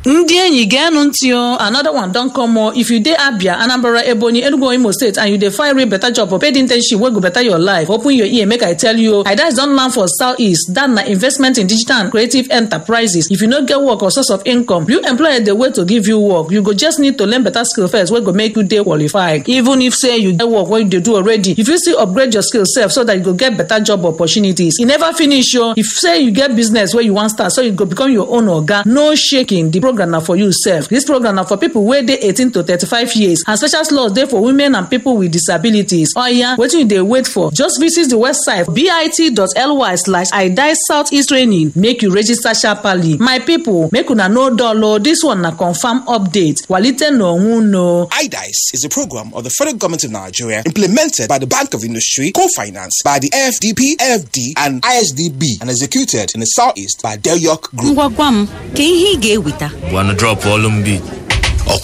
ndị enyi geenụ ntị o another one don come o if you dey abia anambra ebonyi enugu imo state and you dey find real better job or paid internship wey go better your life open your ear make i tell you o idas don land for south east dat na investment in digital and creative enterprises if you no get work or source of income you employer dey wait to give you work you go just need to learn better skill first wey go make you dey qualified even if say you get work wey you dey do already you fit still upgrade your skill sef so that you go get better job opportunities e never finish o if say you get business wey you wan start so you go become your own oga no shaking di program na for you sef dis program na for pipo wey dey 18 to 35 years and special slots dey for women and pipo with disabilities oya wetin you dey wait for just visit di website bit.ly slash idai southeast training make you register sharparly my pipo make una no dull o dis one na confam update walite n'onwe unu IDICE is a program of the federal government of Nigeria implemented by the Bank of Industry, co-financed by the FDP, FD, and ISDB, and executed in the Southeast by Del York Group. ngwa gwa m ka ihe ị ga-eweta Wanna drop all them beat.